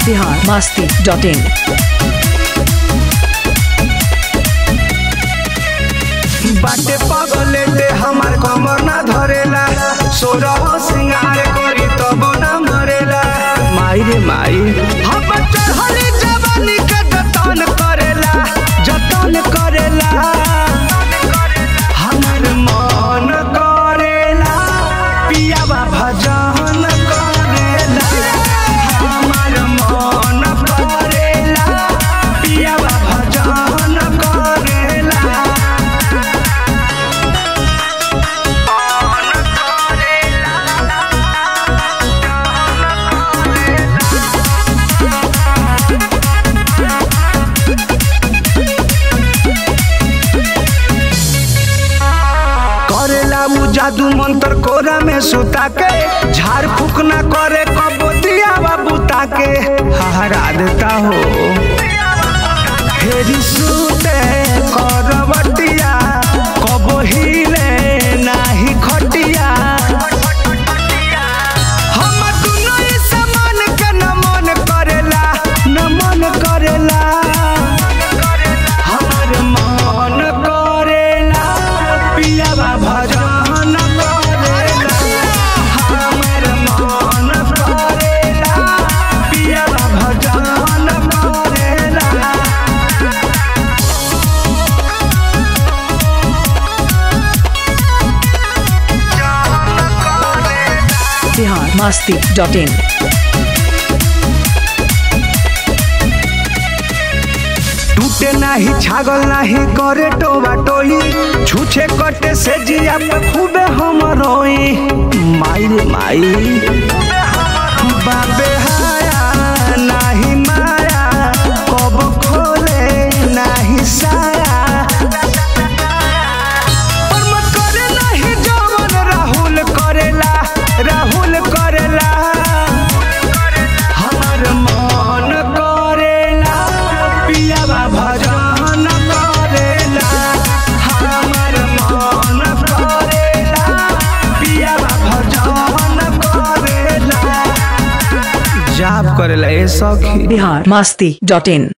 Bihar Masti dot in बाटे पगलेटे हमार कमर ना धरेला सोरह सिंगार करी तब ना मरेला माई रे माई हम चढ़ली जवानी के जतन करेला जतन करेला हमर मन करेला पियावा भजन करेला हमर मन करेला पियावा भजन करेला करेला उ जादू मंत्र कोरा में सुता के झाड़ फूक ना करे कबो दियावा बुता के हहरा देता हो फेरी सुते करवटिया कबो हिले नाही खटिया हम दुनो ई समान के न मन करेला न मन करेला हमर मन करेला पियावा भजन करेला हमर मन करेला पियावा भजन करेला बिहार मस्ती डॉट इन टूटे नाही छागल नाही करे टोबा टोई छूछे कटे से जिया पे खूबे हम रोई माई रे माई बाबे हाया नाही माया कब खोले नाही साया पर मत करे नाही जवन राहुल करेला राहुल करेला हमर मन करेला पियावा भजन करेला हमर मन करेला पियावा भजन करेला जाप करेला ए सखी बिहार मस्ती डॉट इन